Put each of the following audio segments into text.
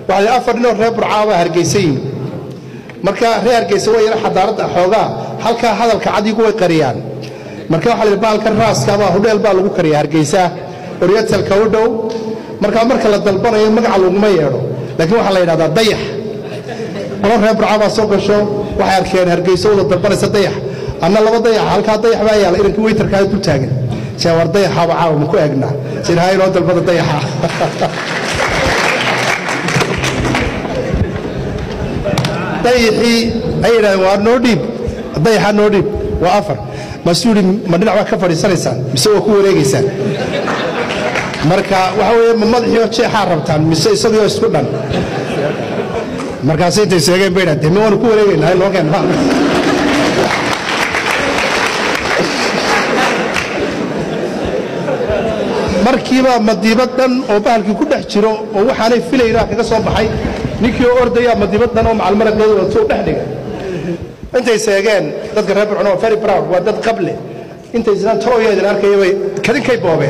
waxaa afar ninoo reer burcaabaa hargeysa yimi marka reer hargeysa waa yara xadaaradda xoogaa halkaa hadalka cadigu way qariyaan marka waxaa la yidhi baalka raaskabaa hudheel baa lagu kariya hargeysa oryatalka u dhow marka marka la dalbanayo magaca laguma yeedho laakiin waxaa la yidhahdaa dayax qolo reer burcaabaa soo gasho waxay arkeen hargeysa wada dalbanaysa dayax anna laba dayax halkaa dayax baa yaala inankii weytarkaa dul taagan see war dayaxaaba caawa ma ku eegnaa sinhaa inoo dalbada dayaxa dayaxii ay yidhahdeen waa noo dhiib dayaxa noo dhiib waa afar maasuu yidhi ma dhinac baa ka fadhiisanaysaan mise waa ku wareegaysaan marka waxa weeye ma madaxiioo jeexaa rabtaan mise isagioo isku dhan markaasay intay sheegeen bay dhahdeen ma waanu ku wareegaynaa noo keen ma markiiba madiibad dhan oo bahalkii ku dhex jiro oo waxaanay filaynaa kaga soo baxay ninkii oo ordaya madiibad dhan oo macalmaraqeedu wato dhex dhiga intay seegeen dadka reer burcon waa very proud waa dad qable intay islaan tooya idin arkaya bay kadinkay boobeen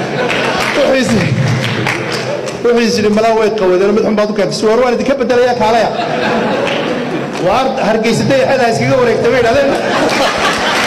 wuxuu is yidhi malaa way qawadeen mid xun baad u keentay suwar waan idinka bedelaya kaalaya waar hargeysa dayaxeeda iskaga wareegtay bay idhahdeen